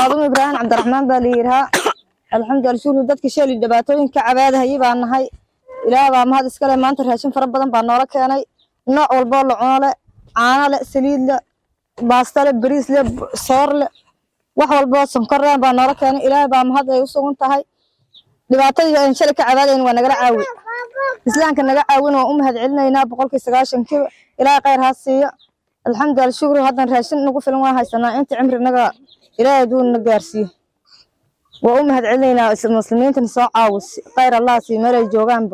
faaduma ibraahim cabdiraxmaan baa la yidhahaa alxamdulilah shukri dadka sheeli dhibaatooyinka cabaadahayay baa nahay ilaah baa mahad iskale maanta raashin fara badan baa noola keenay nooc walboo la cuno le caano le saliid le baasta le bariis le soor le wax walboo sonkor le baa noola keenay ilaah baa mahad ay u sugan tahay dhibaatadii aan shalay ka cabaadayn waa nagala caawi islaamka naga caawin waan u mahad celinaynaa boqolkii sagaashankiiba ilaahay khayr ha siiyo alxamdulilah shukri haddan raashin nagu filan waa haysanaa inta cimri naga ilaahay aduu na gaarsiiyo waa u mahad celinaynaa muslimiintan soo caawis khayr allah sii meelay joogaanba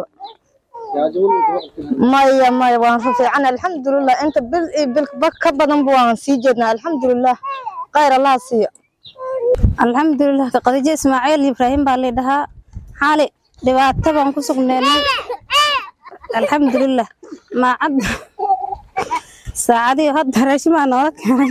maya maya waan ku fiican alxamdulilah inta bil iyo bil ka badanba waan sii jeednaa alxamdulilah khayr allah siiyo alxamdulilah khadiijo ismaaciil ibraahim baa la dhahaa xaali dhibaato baan ku sugneynay alxamdulilah maacad saacadii hadda raashin baa noola keenay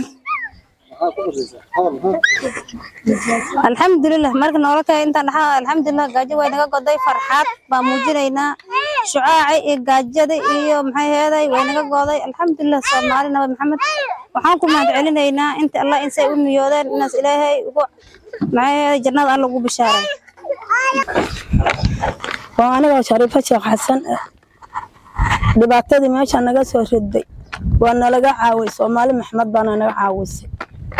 alxamdulilah marka noola keenay intaan dhaxaa alxamdulilah gaajo way naga goday farxaad baan muujinaynaa shucaaci iyo gaajada iyo maxay heeday way naga goday alxamdulilah soomaali nabi maxamed waxaan ku mahad celinaynaa inta allah insay u niyoodeen inaas ilaahay ugu maxay heeday jannada alla ugu bishaaray waa anigoo shariifo sheekh xasan ah dhibaatadii meesha naga soo riday waa nalaga caaway soomaali maxmed baana naga caawisay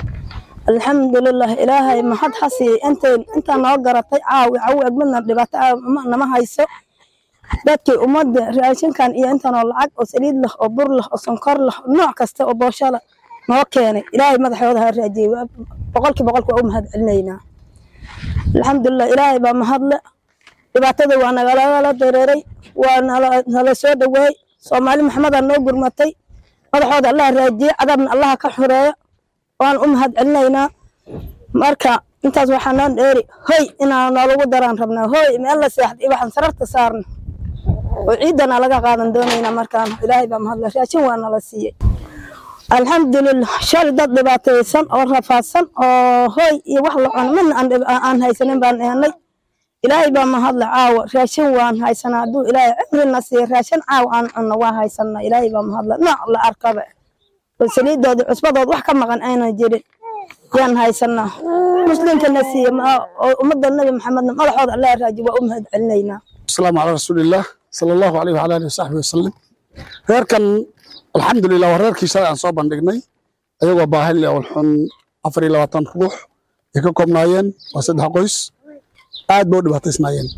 alxamdulilah ilaahay mahad ha siiyey intay intaa noo garatay caawi cawi egmadna dhibaato nama hayso dadkii ummadda raashinkan iyo intanoo lacag oo saliid leh oo bur leh oo sonkor leh nooc kasta oo booshala noo keenay ilaahay madaxooda ha raajiyey boqolkii boqolki waa u mahad celinaynaa alxamdulilah ilaahay baa mahadle dhibaatada waa nagalagala dareeray waa nala soo dhaweey soomaali maxmedaa noo gurmatay madaxooda allaha raajiyey cadaabna allaha ka xoreeyo waan u mahad celinaynaa marka intaas waxaa noo dheeri hoy inaa noolagu daraan rabnaa hoy meel la seexda iyo waxaan sararta saarna oo ciidana laga qaadan doonaynaa markaan ilaahay baa mahadle raashin waa nala siiyey alxamdulilah shal dad dhibaataysan oo rafaadsan oo hoy iyo wax la cuno midna aan haysanin baan eenay ilaahay baa mahadle caawa raashin waan haysanaa hadduu ilaahay cimrina siiya raashin caawa aan cunno waa haysanaa ilaahay baa mahadle nooc la arkaba oo saliidooda cusbadood wax ka maqan aynan jirin yaan haysanaa muslimkana siiya oo ummadda nabi maxamedna madaxooda allah raaji waa u mahad celinaynaa asalaamu calaa rasuulillaah sala allahu alayh wala alihi wasaxbihi wasalim reerkan alxamdulilah waa reerkii shalay aan soo bandhignay ayagoo baahil awal xun afar iyo labaatan ruux ay ka koobnaayeen waa saddex qoys aad bay u dhibaataysnaayeen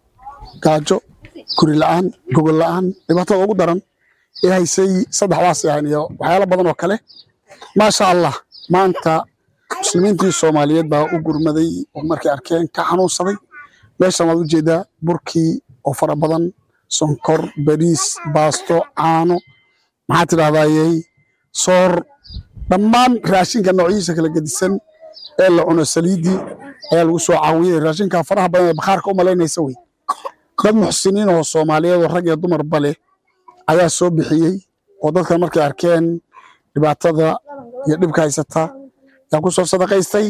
gaajo guri la'aan gogol la'aan dhibaatada ugu daran ee haysay saddexdaas ahayn iyo waxyaalo badan oo kale maasha allah maanta muslimiintii soomaaliyeed baa u gurmaday oo markay arkeen ka xanuunsaday meeshan waad ujeedaa burkii oo fara badan sonkor bariis baasto caano maxaa tidhahdayey soor dhammaan raashinka noocyihiisa kala gedisan ee la cuno saliiddii ayaa lagu soo caawiyey raashinka faraha badan ee bakhaarka u malaynaysa wey dad muxsiniin oo soomaaliyeed oo rag iyo dumarba leh ayaa soo bixiyey oo dadkan markay arkeen dhibaatada iyo dhibka haysata yaa ku soo sadaqaystay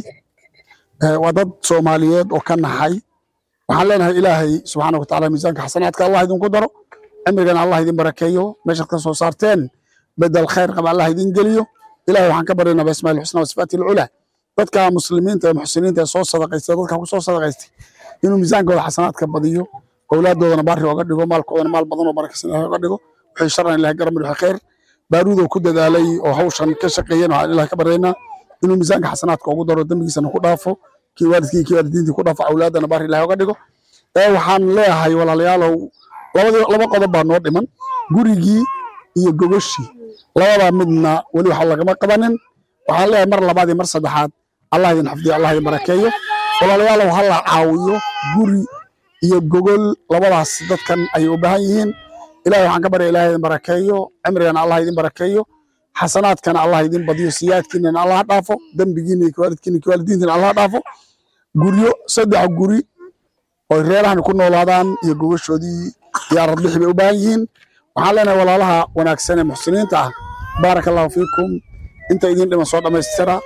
waa dad soomaaliyeed oo ka naxay waxaan leenahay ilaahay subxaana wa tacaala miisaanka xasanaadka allah idinku daro cimrigana allah idin barakeeyo meeshaad ka soo saarteen bedel khayr qaba allah idin geliyo ilahay waxaan ka baryaynaa biasmaa'il xusna wa sifaati alculaa dadka muslimiinta ee muxsiniinta ee soo sadaqaystay dadka ku soo sadaqaystay inuu miisaankooda xasanaadka badiyo awlaaddoodana baari oga dhigo maalkoodana maal badan oo barakaysan ilahay oga dhigo wixii sharan ilahay garamid wixii khayr baaruudoo ku dadaalay oo hawshan ka shaqeeyeen waxaan ilahay ka baryaynaa inuu miisaanka xasanaadka ugu daro dembigiisana ku dhaafo kii waalidkii kii waalidiintii ku dhaafo awlaadana baari ilahay oga dhigo ee waxaan leeyahay walaalayaalow labadii laba qodob baa noo dhiman gurigii iyo gogoshii labadaa midna weli waxa lagama qabanin waxaan leeyahay mar labaad iyo mar saddexaad allah idin xafdiyo allah idin barakeeyo walaalayaalow ha la caawiyo guri iyo gogol labadaas dadkan ayay u baahan yihiin ilahay waxaan ka barya ilahay idin barakeeyo cimrigana allah idin barakeeyo xasanaadkana allah idin badiyo siyaadkiinana allah ha dhaafo dembigiina iyo waalidkiina iyo waalidiintiina allah ha dhaafo guryo saddex guri oo reerahan ku noolaadaan iyo gogoshoodii iyo aradbixi bay u baahan yihiin waxaan leenahay walaalaha wanaagsan ee muxsiniinta ah baaraka allahu fiikum inta idin dhiman soo dhammaystira